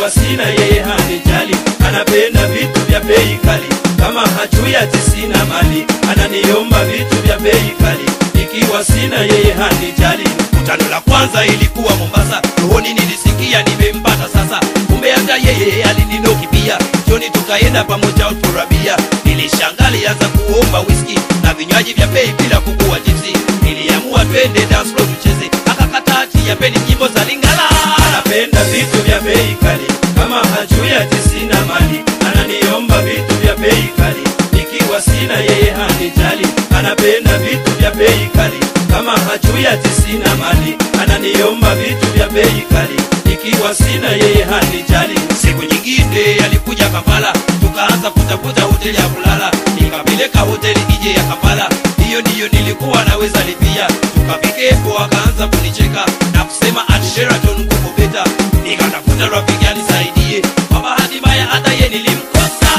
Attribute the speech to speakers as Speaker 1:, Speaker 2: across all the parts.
Speaker 1: ikiwa sina yeye hanijali anapenda vitu vya bei kali kama hajui ati sina mali ananiomba vitu vya bei kali ikiwa sina yeye hanijali kutano la kwanza ilikuwa mombasa rohoni nilisikia nimempata sasa kumbe hata yeye alininoki pia joni tukaenda pamoja uturabia nilishangali kuomba whisky na vinywaji vya bei bila kukuwa jinsi niliamua twende dance floor tucheze akakata ati yapeni nyimbo za lingala anapenda vitu vya bei kali kama hajui ati sina mali ananiomba vitu vya bei kali ikiwa sina yeye hanijali anapenda vitu vya bei kali kama hajui ati sina mali ananiomba vitu vya bei kali ikiwa sina yeye hanijali siku nyingine alikuja kampala tukaanza kutafuta hoteli ya kulala nikapeleka hoteli ije ya kampala hiyo ndiyo nilikuwa naweza lipia tukafikepo akaanza kunicheka na kusema ati sheraton kuko beta nikatafuta rafiki anisaidie kwa bahati mbaya hata ye nilimkosa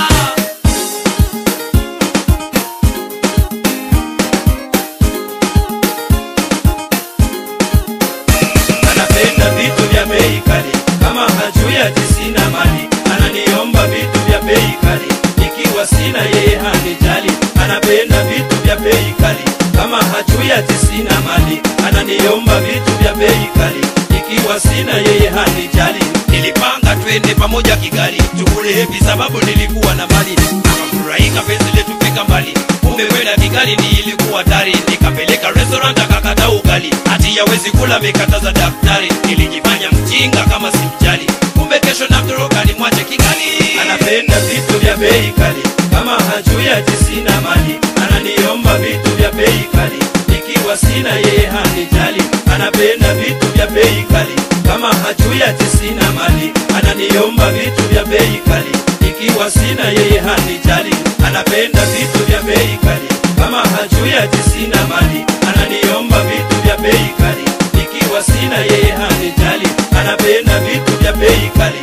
Speaker 1: anapenda vitu vya bei kali kama hajui ati sina mali ananiomba vitu vya bei kali ikiwa sina yeye hanijali anapenda vitu vya bei kali kama hajui ati sina mali ananiomba vitu vya bei kali ikiwa sina yeye hanijali nilipanga twende pamoja kigali tukule hepi sababu nilikuwa na mali akafurahika penzi letu fika mbali kumbe kwenda kigali ni ilikuwa tari nikapeleka restaurant akakata ugali hati yawezi kula amekataza daktari nilijifanya mjinga kama simjali kumbe kesho namtoroka ni mwache kigali anapenda vitu vya bei kali kama hajui ati sina mali ananiomba vitu vya bei kali ikiwa sina yeye hanijali anapenda vitu vya bei kali kama hajui ati sina mali ananiomba vitu vya bei kali ikiwa sina yeye hanijali anapenda vitu vya bei kali kama hajui ati sina mali ananiomba vitu vya bei kali ikiwa sina yeye hanijali anapenda vitu vya bei kali